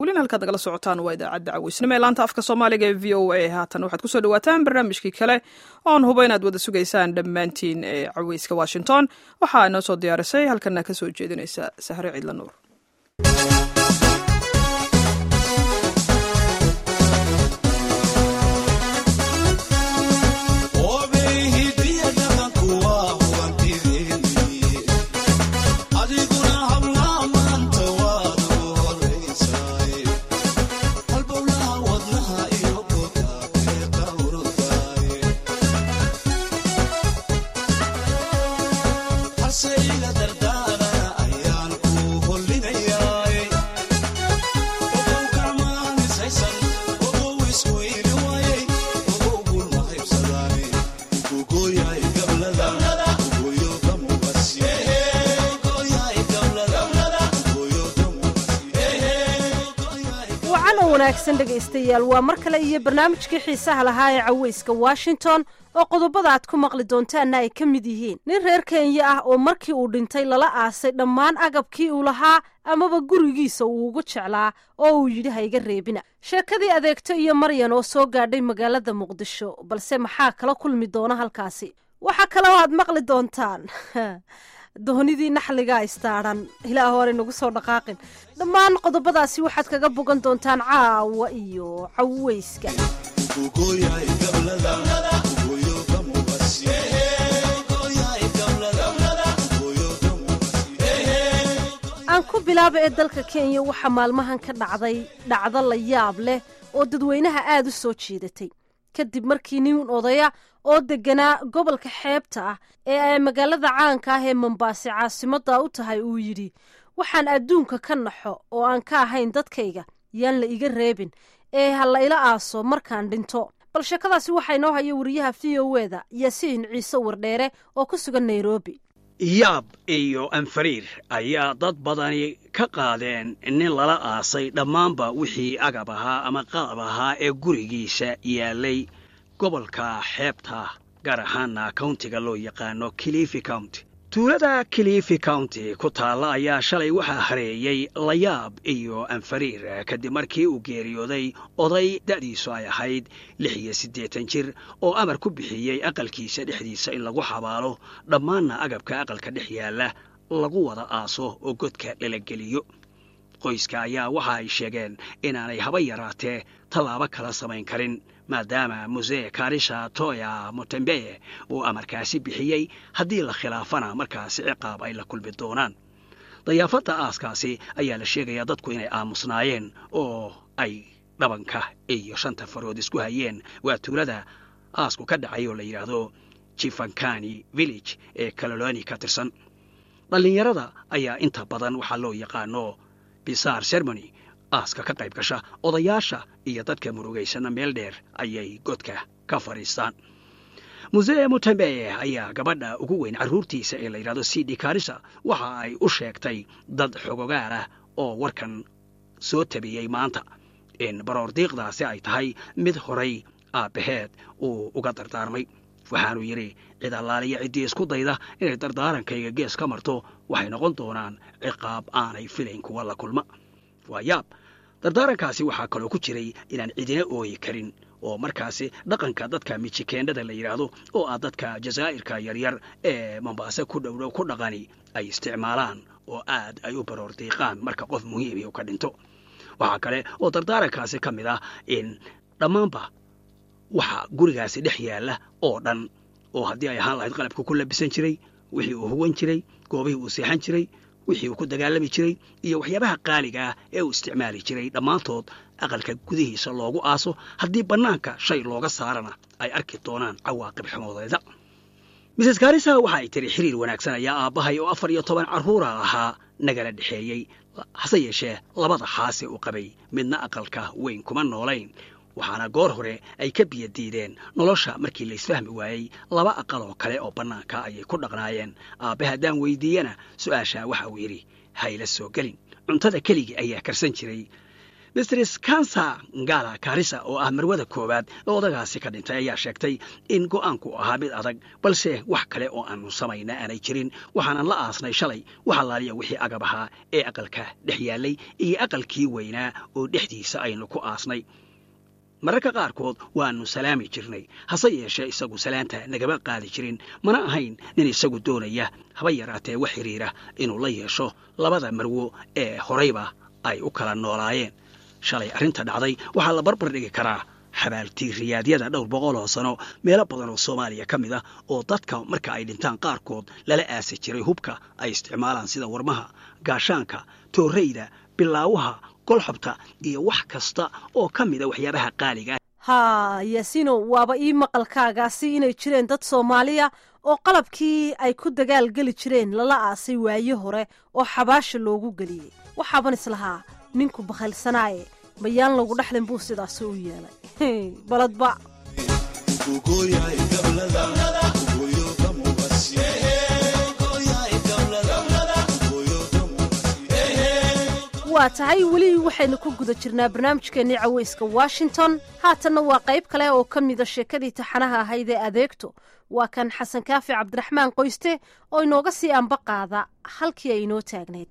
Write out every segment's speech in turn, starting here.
welina halkaad nagala socotaan waa idaacadda caweysnimo ee laanta afka soomaaliga ee v o a haatan waxaad kusoo dhawaataan barnaamijkii kale oon hubo inaad wada sugaysaan dhammaantiin ee caweyska washington waxaa inoo soo diyaarisay halkana ka soo jeedinaysa sahre ciidla nuur wanaagsan dhegaystayaal waa mar kale iyo barnaamijkii xiisaha lahaa ee caweyska washington oo qodobada aad ku maqli doontaanna ay ka mid yihiin nin reer kenya ah oo markii uu dhintay lala aasay dhammaan agabkii uu lahaa amaba gurigiisa uu ugu jeclaa oo uu yidhi ha iga reebina sheekadii adeegto iyo maryan oo soo gaadhay magaalada muqdisho balse maxaa kala kulmi doona halkaasi waxaa kaloo aad maqli doontaan doonidii naxligaa istaadhan ilaah hore nagu soo dhaqaaqin dhammaan qodobadaasi waxaad kaga bogan doontaan caawa iyo caweyska aan ku bilaaba ee dalka kenya waxaa maalmahan ka dhacday dhacdo la yaab leh oo dadweynaha aada u soo jiidatay kadib markii nin odaya oo deganaa gobolka xeebta ah ee ay magaalada caanka ah ee mombaase caasimada u tahay uu yidhi waxaan adduunka ka naxo oo aan ka ahayn dadkayga yaan la iga reebin ee ha la ila aaso markaan dhinto bal sheekadaasi waxaa inoo haya wariyaha v o eda yaasiin ciise wardheere oo ku sugan nairobi yaab iyo anfariir ayaa dad badani ka qaadeen nin lala aasay dhammaanba wixii agab ahaa ama qalab ahaa ee gurigiisa yaallay gobolka xeebta gaar ahaana countiga loo yaqaano kilifi county tuulada kilifi county ku taalla ayaa shalay waxaa hareeyey layaab iyo anfariir kadib markii uu geeriyooday oday da'diisu ay ahayd lix iyo siddeetan jir oo amar ku bixiyey aqalkiisa dhexdiisa in lagu xabaalo dhammaanna agabka aqalka dhex yaalla lagu wada aaso oo godka lala geliyo qoyska ayaa waxa ay sheegeen inaanay haba yaraatee tallaabo kala samayn karin maadaama musee karisha toya motembeye uu amarkaasi bixiyey haddii la khilaafana markaasi ciqaab ay la kulmi doonaan dayaafadda aaskaasi ayaa la sheegayaa dadku inay aamusnaayeen oo ay dhabanka iyo shanta farood isku hayeen waa tuulada aasku ka dhacay oo la yidhaahdo jifankani village ee kaloloni ka tirsan dhallinyarada ayaa inta badan waxaa loo yaqaano bisaar sermony aaska ka qayb gasha odayaasha iyo dadka murugaysana meel dheer ayay godka ka fadhiistaan musee mutembeye ayaa gabadha ugu weyn carruurtiisa ee la yidhahdo cd karisa waxa ay u sheegtay dad xogogaal ah oo warkan soo tabiyey maanta in baroordiiqdaasi ay tahay mid horay aabbaheed uu uga dardaarmay waxaanuu yidhi cid allaaliya ciddii isku dayda inay dardaarankayga gees ka marto waxay noqon doonaan ciqaab aanay filayn kuwa la kulma waa yaab dardaarankaasi waxaa kaloo ku jiray inaan cidina ooyi karin oo markaasi dhaqanka dadka mijikeendhada la yidhaahdo oo ah dadka jazaa'irka yaryar ee mombaase ku dhowdhow ku dhaqani ay isticmaalaan oo aad ay u baroor diiqaan marka qof muhiimi u ka dhinto waxaa kale oo dardaarankaasi ka mid ah in dhammaanba waxa gurigaasi dhex yaalla oo dhan oo haddii ay ahaan lahayd qalabka ku labisan jiray wixii uu huwan jiray goobihii uu seexan jiray wixii uu ku dagaalami jiray iyo waxyaabaha qaaliga ah ee uu isticmaali jiray dhammaantood aqalka gudihiisa loogu aaso haddii bannaanka shay looga saarana ay arki doonaan cawaaqib xumoodeeda mises karisa waxa ay tiri xiriir wanaagsan ayaa aabbahay oo afar iyo toban carruura ahaa nagala dhexeeyey hase yeeshee labada xaase uu qabay midna aqalka weyn kuma noolayn waxaana goor hore ay ka biyo diideen nolosha markii laysfahmi waayey laba aqal oo kale oo bannaanka ayay ku dhaqnaayeen aabbe haddaan weydiiyana su'aashaa waxa uu yidhi hayla soo gelin cuntada keligii ayaa karsan jiray mistris kansa ngala karisa oo ah marwada koowaad oo odagaasi ka dhintay ayaa sheegtay in go'aanku ahaa mid adag balse wax kale oo aanu samayna aanay jirin waxaanan la aasnay shalay wax allaaliya wixii agab ahaa ee aqalka dhex yaallay iyo aqalkii weynaa oo dhexdiisa aynu ku aasnay mararka qaarkood waannu salaami jirnay hase yeeshee isagu salaanta nagama qaadi jirin mana ahayn nin isagu doonaya haba yaraatee wax xidhiira inuu la yeesho labada marwo ee horayba ay u kala noolaayeen shalay arrinta dhacday waxaa la barbar dhigi karaa xabaaltiiriyaadyada dhowr boqol oo sano meelo badan oo soomaaliya ka mid ah oo dadka marka ay dhintaan qaarkood lala aasi jiray hubka ay isticmaalaan sida warmaha gaashaanka toorreyda bilaawaha golxobta iyo wax kasta oo ka mida waxyaabaha qaaliga haa yaasiino waaba ii maqalkaagaasi inay jireen dad soomaaliya oo qalabkii ay ku dagaalgeli jireen lala aasay waaye hore oo xabaasha loogu geliyey waxaaban islahaa ninku bakhaylsanaaye mayaan lagu dhexlin buu sidaasi u yeelay baladba waa tahay weli waxaynu ku guda jirnaa barnaamijkeennii caweyska washington haatanna waa qayb kale oo ka mida sheekadii taxanaha ahayd ee adeegto waa kan xasan kaafi cabdiraxmaan qoyste oo inooga sii anba qaada halkii ay inoo taagnayd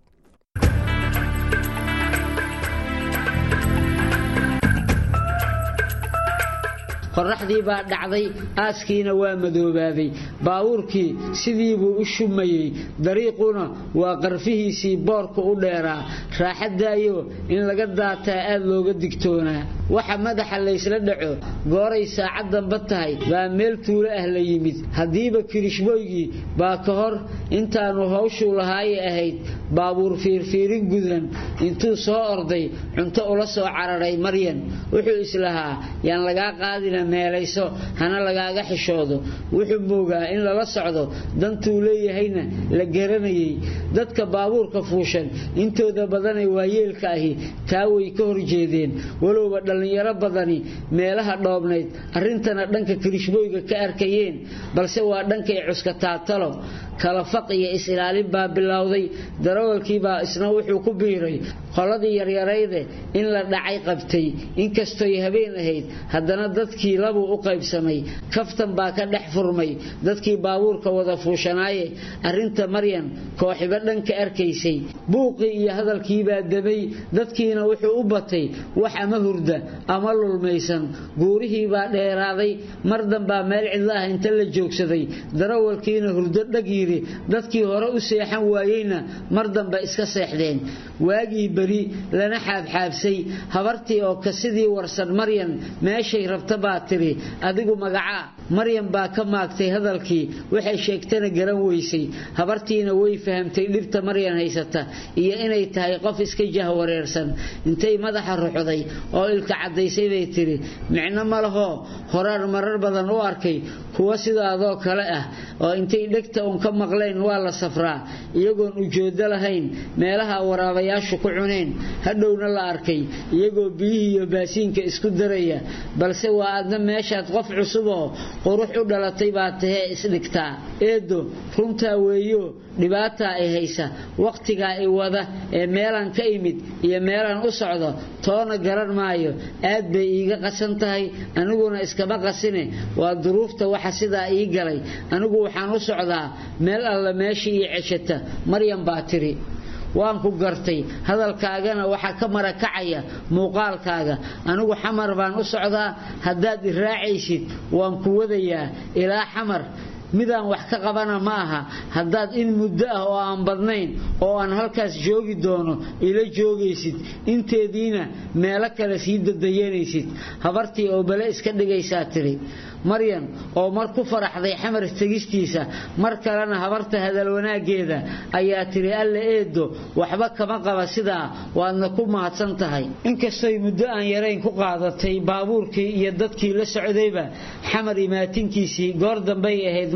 qorraxdii baa dhacday aaskiina waa madoobaaday baabuurkii sidii buu u shumayey dariiquna waa qarfihiisii boorka u dheeraa raaxadaayo in laga daataa aad looga digtoonaa waxa madaxa laysla dhaco gooray saacaddanba tahay baa meel tuulo ah la yimid haddiiba kirishbooygii baa ka hor intaannu hawshuu lahaaye ahayd baabuur fiirfiirin gudan intuu soo orday cunto ula soo cararay maryan wuxuu islahaa yaan lagaa qaadina meelayso hana lagaaga xishoodo wuxuu moogaa in lala socdo dantuu leeyahayna la garanayay dadka baabuurka fuushan intooda badanee waayeelka ahi taa way ka horjeedeen walowba dhallinyaro badani meelaha dhoobnayd arrintana dhanka kirishbooyga ka arkayeen balse waa dhankay cuska taatalo kala faq iyo is-ilaalin baa bilowday darawalkiibaa isna wuxuu ku biiray qoladii yaryarayde in la dhacay qabtay inkastoy habeen ahayd haddana dadkii labuu u qaybsamay kaftan baa ka dhex furmay dadkii baabuurka wada fuushanaaye arrinta maryan kooxiba dhanka arkaysay buuqii iyo hadalkiibaa damay dadkiina wuxuu u batay wax ama hurda ama lulmaysan guurihiibaa dheeraaday mar danbaa meel cidla ah inta la joogsaday darawalkiina hurdo dhag yiri dadkii hore u seexan waayeyna mar dambe iska seexdeen waagii beri lana xaabxaabsay habartii oo ka sidii warsan maryan meeshay rabta baa tiri adigu magacaa maryan baa ka maagtay hadalkii waxay sheegtana garan weysay habartiina way fahamtay dhibta maryan haysata iyo inay tahay qof iska jahwareersan intay madaxa ruxday oo ilka caddaysay bay tiri micno ma lahoo horaan marar badan u arkay kuwa sidaadoo kale ah oo intay dhegta un ka maqleen waa la safraa iyagoon ujooddo lahayn meelaha waraabayaashu ku cuneen hadhowna la arkay iyagoo biyihii iyo baasiinka isku daraya balse waa adna meeshaad qof cusuboo qurux u dhalatay baa tahee isdhigtaa eedo runtaa weeyo dhibaataa ay haysa wakhtigaa i wada ee meelaan ka imid iyo meelaan u socdo toona garan maayo aad bay iiga qasan tahay aniguna iskama qasine waa duruufta waxa sidaa ii galay anigu waxaan u socdaa meel alla meeshii ii ceshata maryan baa tiri waan ku gartay hadalkaagana waxaa ka marakacaya muuqaalkaaga anigu xamar baan u socdaa haddaad i raacaysid waan ku wadayaa ilaa xamar midaan wax ka qabana ma aha haddaad in muddo ah oo aan badnayn oo aan halkaas joogi doono ila joogaysid inteediina meelo kale sii dadayanaysid habartii oo bale iska dhigaysaa tiri maryan oo mar ku faraxday xamar tegistiisa mar kalena habarta hadal wanaaggeeda ayaa tiri alla eedo waxba kama qaba sidaa waadna ku mahadsan tahay inkastoy muddo aan yarayn ku qaadatay baabuurkii iyo dadkii la socdayba xamar imaatinkiisii goor dambay ahayd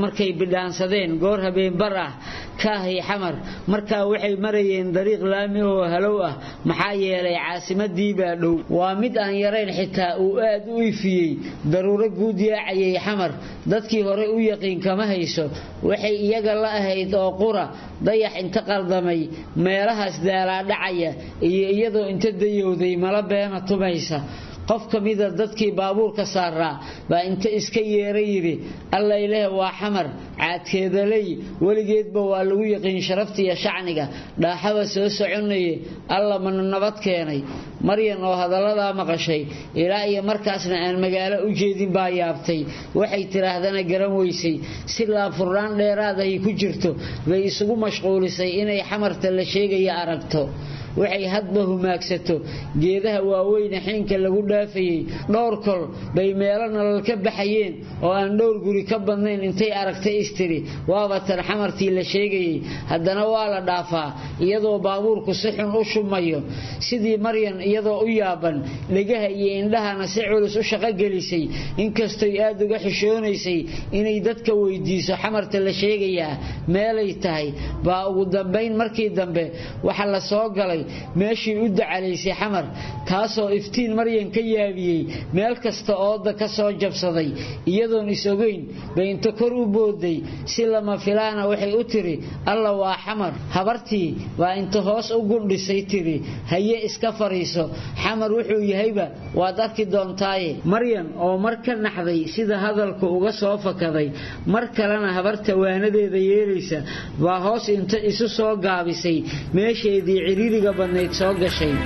markay bidhaansadeen goor habeenbar ah kaahay xamar markaa waxay marayeen dariiq laami oo halow ah maxaa yeelay caasimadii baa dhow waa mid aan yarayn xitaa uu aad u ifiyey daruuro guud yaacayay xamar dadkii hore u yaqiin kama hayso waxay iyaga la ahayd oo qura dayax inta qaldamay meelahaas daalaadhacaya iyo iyadoo inta dayowday mala beena tumaysa qof ka mida dadkii baabuurka saaraa baa inta iska yeera yidhi alla ileh waa xamar caadkeedaley weligeedba waa lagu yaqiin sharafta iyo shacniga dhaaxaba soo soconaye alla mana nabad keenay maryan oo hadalladaa maqashay ilaa iyo markaasna aan magaalo u jeedin baa yaabtay waxay tidhaahdana garan weysay si laabfurnaan dheeraad ay ku jirto bay isugu mashquulisay inay xamarta la sheegaya aragto waxay hadba humaagsato geedaha waaweyne xiinka lagu dhaafayey dhowr kol bay meelo nolol ka baxayeen oo aan dhowr guri ka badnayn intay aragtay istiri waaba tan xamartii la sheegayey haddana waa la dhaafaa iyadoo baabuurku si xun u shumayo sidii maryan iyadoo u yaaban dhegaha iyo indhahana si culus u shaqogelisay inkastoy aad uga xishoonaysay inay dadka weydiiso xamarta la sheegayaa meelay tahay baa ugu dambayn markii dambe waxa la soo galay meeshii u dacalaysay xamar taasoo iftiin maryan ka yaabiyey meel kasta ooda ka soo jabsaday iyadoon is-ogeyn bay inta kor u booday si lama filaana waxay u tiri alla waa xamar habartii baa inta hoos u gundhisay tiri haye iska fariiso xamar wuxuu yahayba waad arki doontaaye maryan oo mar ka naxday sida hadalku uga soo fakaday mar kalena habarta waanadeeda yeelaysa baa hoos inta isu soo gaabisay meesheedii ciriiriga badnayd soo gashay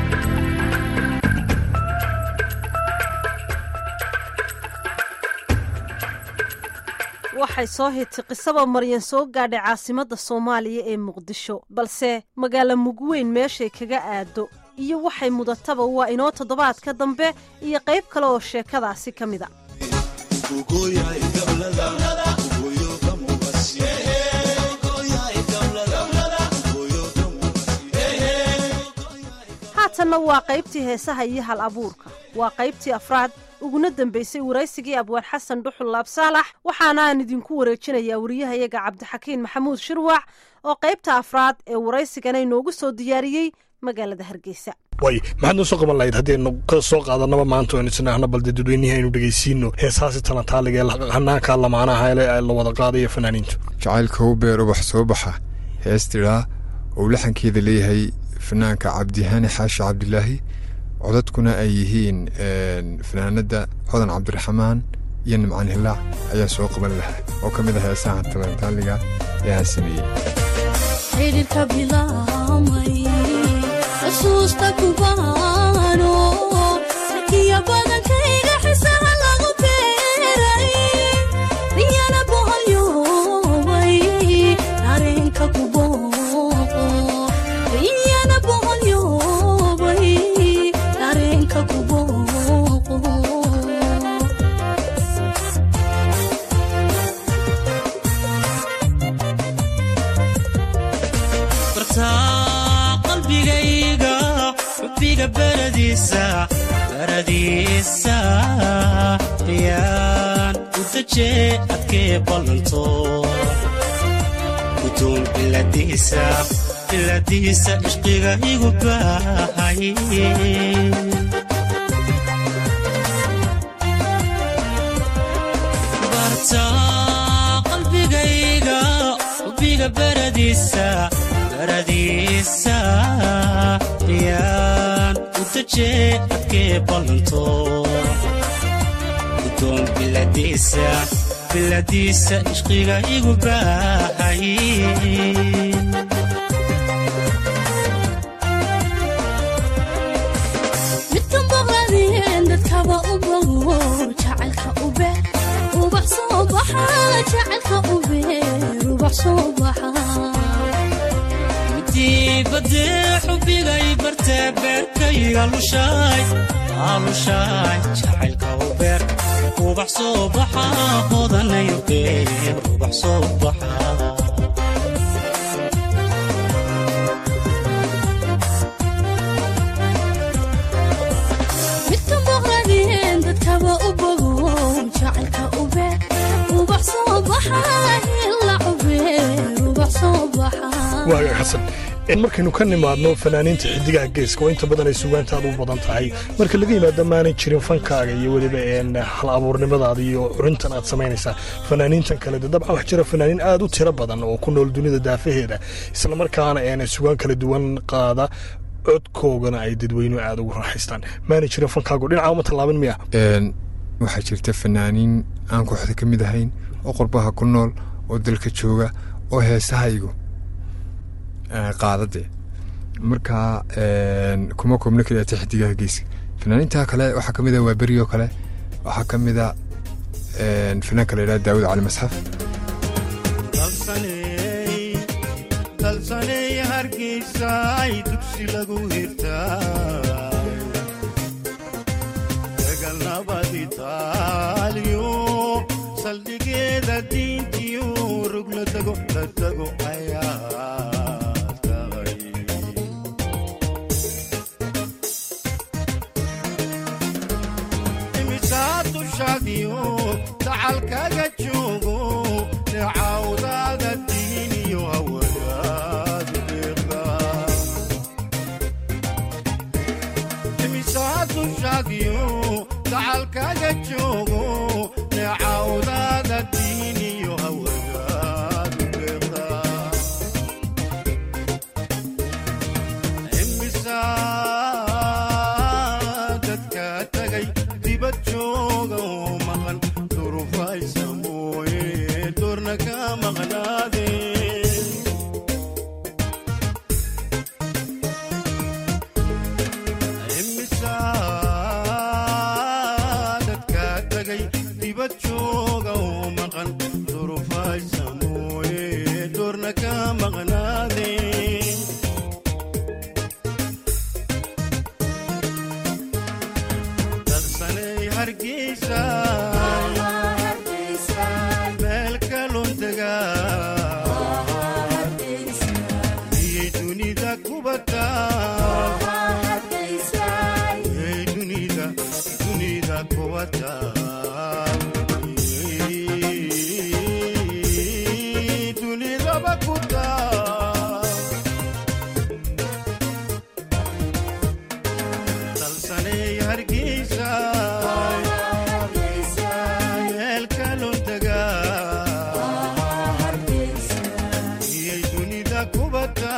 waxay soo hitay qisaba maryan soo gaadhay caasimadda soomaaliya ee muqdisho balse magaalo mugweyn meeshay kaga aado iyo waxay mudataba waa inoo toddobaadka dambe iyo qayb kale oo sheekadaasi ka mid a haatanna waa qaybtii heesaha iyo hal abuurka waa qaybtii afraad uguna dambaysay waraysigii abwaan xasan dhuxul laab saalax waxaana aan idinku wareejinayaa wariyahayaga cabdixakiin maxamuud shirwac oo qaybta afraad ee waraysigana inoogu soo diyaariyey magaalada hargeysa way maxaad noo soo qaban lahayd haddaynu ka soo qaadanaba maanta oon isnaahna balde dadweynihii aynu dhegaysiino heesaasi talantaaliga ee hanaanka lamaanaha ee la wada qaadayo fanaaniintu jacaylka u beer ubax soo baxa hees tidhaa ou laxankeeda leeyahay fanaanka cabdihaani xaashi cabdilaahi codadkuna ay yihiin fanaanada xodan cabdiraxmaan iyo nimcaan hilaac ayaa soo qaban lahaa oo ka mid ah heesaha talantaaliga ee aan sameeyey xidhiirka bilaamay xusuusta kubaano sakiya badankayga xisaha lagu beeray riyana boholyoobay dareenka kubooqo riyana boholyoobay dareenka kubooqo bartaa qalbigayga xubbiga baradiisa baradiisa yaan u dajee adkee ballanto gudoon biladiisa biladiisa ishqiga igu baahay bartaa qalbigayga xubbiga baradiisa baradiisa yaan u dajee adkee ballanto gudoon biladiisa biladiisa ishqiga igu baahay midkan boqladeen dadkaba u bogo jacaylka u beer ubax soo baxa jacaylka u beer ubax soo baxa dibadee xubigay bartee beerkayga lushaay aalushaay jacaylka u beer ubax soo baxa hodanayo beer ubax soo baxa midkan boqladeen dadkaba u bogo jacaylka ubeer ubax soo baxa ila ubeer ubax soo baxa waaga xasan markaynu ka nimaadno fanaaniinta xidigaha geeska oo inta badan ay sugaantaada u badan tahay marka laga yimaado maanay jirin fankaaga iyo weliba hal abuurnimadaada iyo curintan aad samaynaysaa fanaaniintan kale de dabcan wax jira fanaaniin aad u tiro badan oo ku nool dunida daafaheeda islamarkaana sugaan kala duwan qaada codkoogana ay dadweynuhu aada ugu raaxaystaan maanay jirin fankaago dhinaca uma tallaabin miya waxaa jirta fanaaniin aan kooxda ka mid ahayn oo qurbaha ku nool oo dalka jooga oo heesahaygu qaadade markaa kuma koobno keliya xidigaha geeska fanaaniinta kale waxaa ka mid a waa berioo kale waxaa ka mid a fanaanka la yidhaha daawud cali masxaf dalsaney hargeysay dugsi lagu hirtaa dagalnabadi taaliyo saldhigeeda diintiyo rug la tago la tago ayaa tahay imisaa dushaadiyo dacalkaga joogo necawdaada diiniyo hawadaad deeqa imisaa dushaadiyo dacalkaga joogo necawdaada diiniyo hawadaad deeqa imisaa dadka tagay dibad jooga oo maqan durufaysa mooye doorna ka maqnaade imisaa dadka tagay dibad jooga oo maqan durufaysa mooye doorna ka maqnaade dalsanay hargeysa meel kalun tagaa miyay dunida kubata miyay dunida dunida kubata Miyay dunidaba kutaa dalsanay hargeysa meel kalun tagaa miyay dunida kubata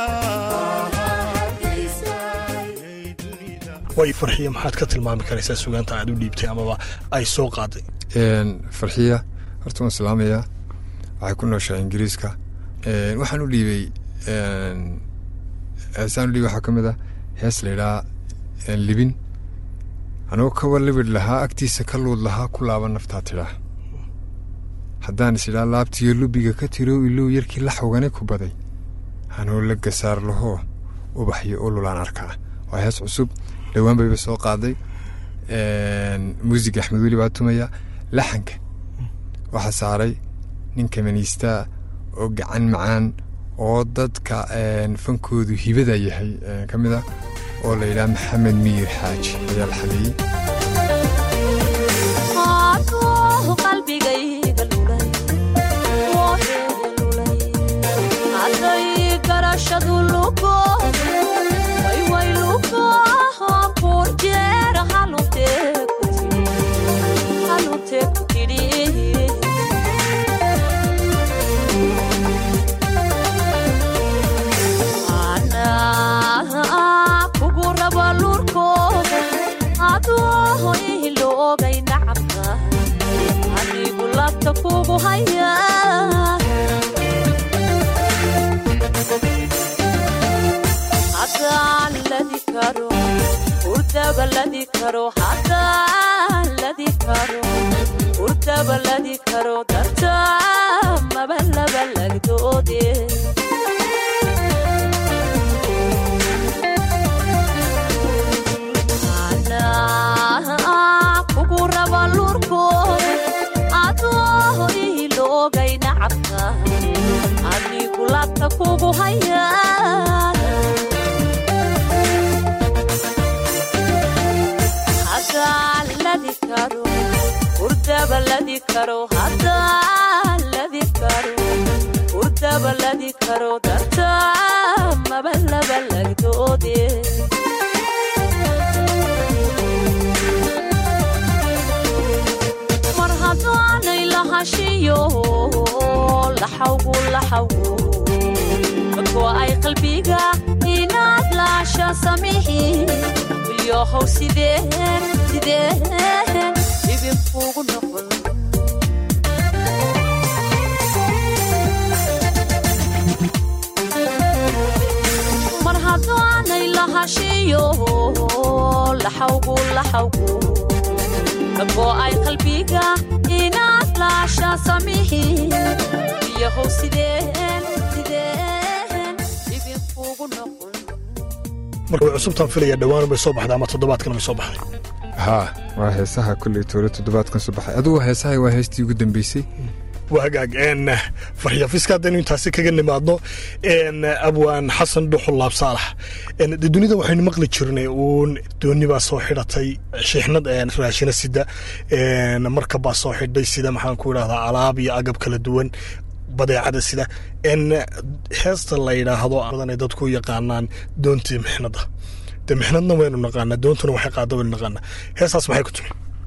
miyay dunida way farxiya maxaad ka tilmaami karaysaa sugaanta aad u dhiibtay amaba ay soo qaaday farxiya horta waan salaamayaa waxay ku nooshaa ingiriiska waxaan u dhiibay heesaan u dhiibay waxaa ka mid ah hees laydhaa libin anigoo kawa libidh lahaa agtiisa ka luud lahaa ku laaban naftaa tidhaa haddaan is idhaa laabtiyo lubiga ka tirow ilow yarkii la xogane ku baday anoo la gasaar lahoo ubaxyo ululaan arkaa waa hees cusub dhowaan bayba soo qaaday muusig axmed weli baa tumaya laxanka waxaa saaray nin kamaniistaa oo gacan macaan oo dadka fankoodu hibada yahay ka mid a oo la yidhaha maxamed miir xaaji ayaa la xameeyey Hadduu qalbigayga lulay, wooxeega lulay. Hadday garashadu lugo, way way lugo, kun jeer halutee ku tidhi, halutee ku tidhi. Anaa kugu raba lurkooda, adoo iloogay nacabka, anigu labta kugu haya. Haddaan ladi karo, hurdaba ladi karo, haddaan ladi karo, hurdaba ladi karo, darta maba laba lagdoodee. Anaa kugu raba lurkooda, adoo iloogay nacabka, anigu labta kugu haya. Haddaan ladi karo, hurda hurdabaladi karo hadaladi karo hurdabaladi karo darta mabalabalagdoode mar haddaanay lahashiyo laxawgu laxawgu dadku ay qalbiga inaad laasha samihi ilyohow sideen sideen idinkuugu noqon mar haddaanay lahashiyo laxawgu laxawgu dadku ay qalbiga inaad laasha samihi ilyohow sideen sideen idinkuugu noqon marka way cusubtaan filaya dhowaan bay soo baxday ama toddobaadkan bay soo baxday haa waa heesaha kolley toole toddobaadkan soo baxay adugu heesaha waa heestii ugu dambeysay waa hagaag n faryafiska haddaynu intaasi kaga nimaadno n abwaan xasan dhuxul laab saalax n de dunida waxaynu maqli jirnay uun dooni baa soo xidhatay shiixnad raashina sida n marka baa soo xidhay sida maxaan ku idhahdaa alaab iyo agab kala duwan badeecada sida n heesta la yidhaahdo badan ay dadku u yaqaanaan doontii mixnada de mixnadna waynu naqaanaa doontuna waxay qaada waynu naqaanaa heestaas maxay ku timi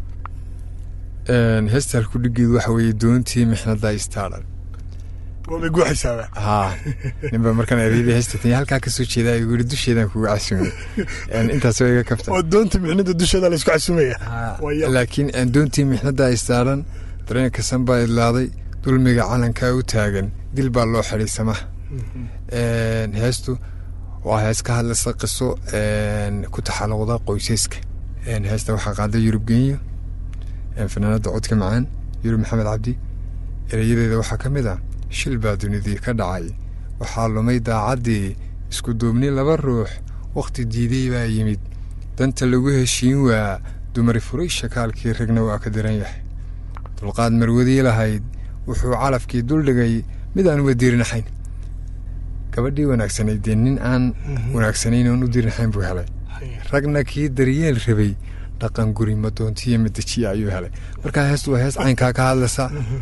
heesta halkudhigeedu waxa weeye doontii mixnada istaaran waabay guuxaysaaba haa ninba markaan ereyadii heesta tanya halkaa ka soo jeedaa igu yidhi dusheedaan kuga casumay intaas waa iga kafta oo doontii mixnada dusheeda laysku casumaya Waa laakiin doontii mixnada istaaran dareenka san baa idlaaday dulmiga calankaa u taagan dil baa loo xidhay samaha heestu waa hees ka hadlaysa qiso ku taxaluqda qoysaska heesta waxaa qaaday yurub genyo fanaanada codka macaan yurub maxamed cabdi ereyadeeda waxaa ka mid ah shil baa dunidii ka dhacay waxaa lumay daacaddii isku duubni laba ruux wakhti diiday baa yimid danta lagu heshiin waa dumari furay shakaalkii ragna waa ka diran yahay dulqaad marwadii lahayd wuxuu calafkii duldhigay mid aan uba diirinaxayn gabadhii wanaagsanayd dee nin aan wanaagsanayn oon u diirinaxayn buu helay ragna kii daryeel rabay dhaqan guri madoontiyo madajiya ayuu helay markaa heestu waa hees caynkaa ka hadlaysa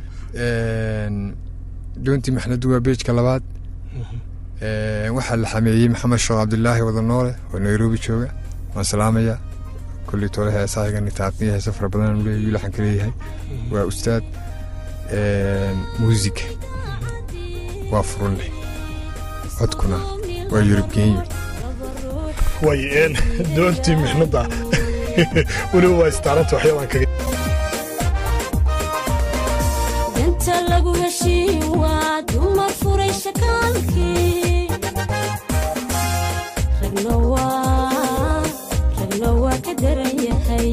doontii maxnadu waa beejka labaad waxaa la xameeyey maxamed sheekh cabdilaahi wadanoole oo nairobi jooga waan salaamaya kolley toole heesahaygan taabniya heese fara badan uu leeyahay laxanka leeyahay waa ustaad muusika waa furunle codkuna waa yurub genyo way n doontii mixnada weliba waa istaaranta waxyaabaan kaga danta lagu heshiin waa dumar furay shakaalkii ragna waa ragna waa ka daran yahay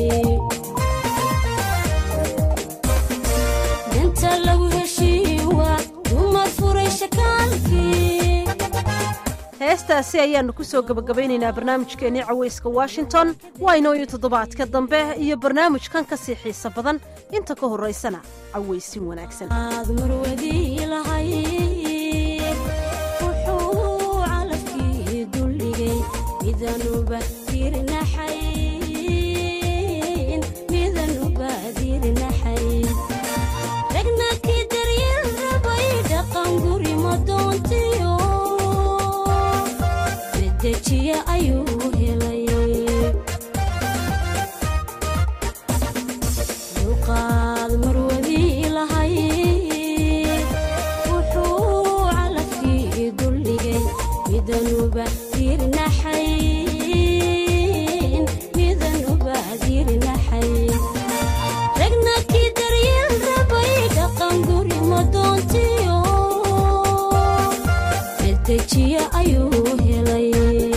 danta lagu heshiin waa dumar furay shakaalkii heestaasi ayaannu ku soo gebagabaynaynaa barnaamijkeennii cawayska washington waa inooyo toddobaadka dambe iyo barnaamijkan ka sii xiisa badan inta ka horraysana cawaysin wanaagsan aad marwadii lahayd wuxuu calafkii duldhigay midanuba dirnaxayn midanuba dirnaxayn ragna kii daryeel rabay dhaqan guri madoontiyo dejiya ayuu helay dulqaad marwadii lahayd wuxuu calafkii duldhigay midanuba dirnaxayn midanuba dirnaxayn ragna kii daryeel rabay dhaqan guri madoontiyo dejiya ayuu helay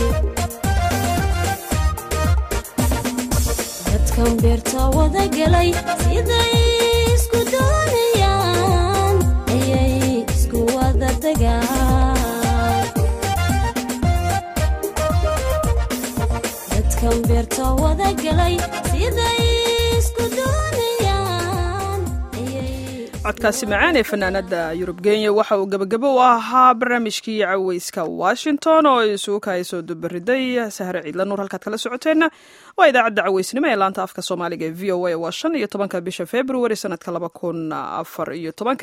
dadkan beerta wada gelay siday isku doonayaan ayay isku wada degaan dadkan beerta wada gelay siday isku doonayaan ayay codkaasi macaan ee fanaanada yurub kenya waxa uu gebagabo u ahaa barnaamijkii caweyska washington oo isugu kahaysoo dubariday sahre ciidla nuur halkaad kala socoteenna waa idaacadda caweysnimo ee laanta afka soomaaliga ee v o a waa shan iyo tobanka bisha february sanadka laba kun afar iyo tobanka